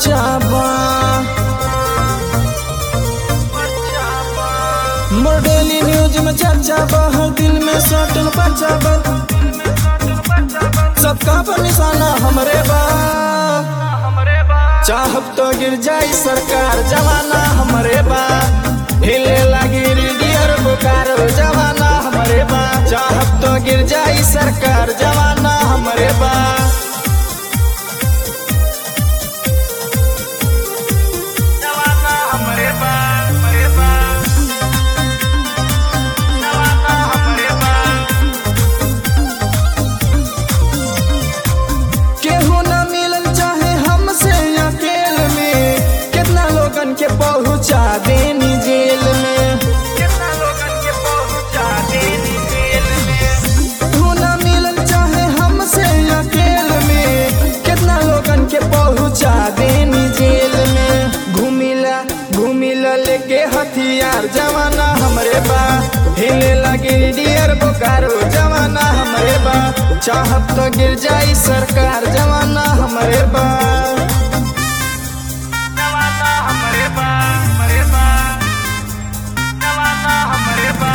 बच्चा बा मोर daily news में चर्चा बा हर दिल में सटल बच्चा बा सबका पर निशाना हमरे बा चाहब तो गिर जाई सरकार जवाना हमरे बा हिले लगी डियर बुकार जवाना हमरे बा चाहब तो गिर जाई सरकार जवाना हमरे बा जवाना हमरे बा हमरे बा जवाना हमरे बा केहू न मिलल चाहे हमसे अकेल में कितना लोगन के पहुंचा देनी जेल में कितना लोगन के पहुंचा देनी जेल में केहू न मिलल चाहे हमसे अकेल में कितना लोगन के पहुंचा देनी जेल में घूमिला घूमिला लेके हथियार जवाना हमरे बा हिले लगे डियर बोकारो जवाना हमरे बा चाहत तो गिर जाई सरकार जवाना हमरे बा जवाना हमरे बा हमरे बा जवाना हमरे बा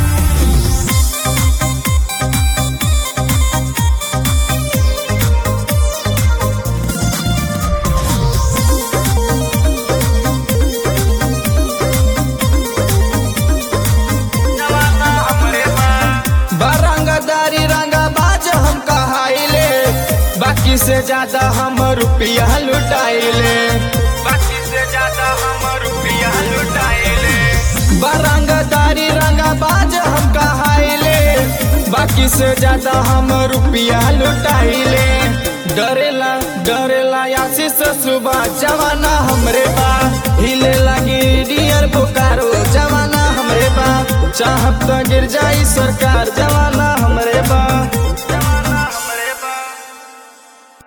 बारंगदारी रंगा बाज हम कहाइले बाकी से ज्यादा हम रुपया लुटाइले बाकी से ज्यादा हम रुपया लुटाइले बारंगदारी रंगा बाज हम कहाइले बाकी से ज्यादा हम रुपया लुटाइले डरेला डरेला आशीष सुबह जवाना हमरे बा हिले लगी डियर बोकारो जवाना हमरे बा चाहत तो गिर जाई सरकार जवाना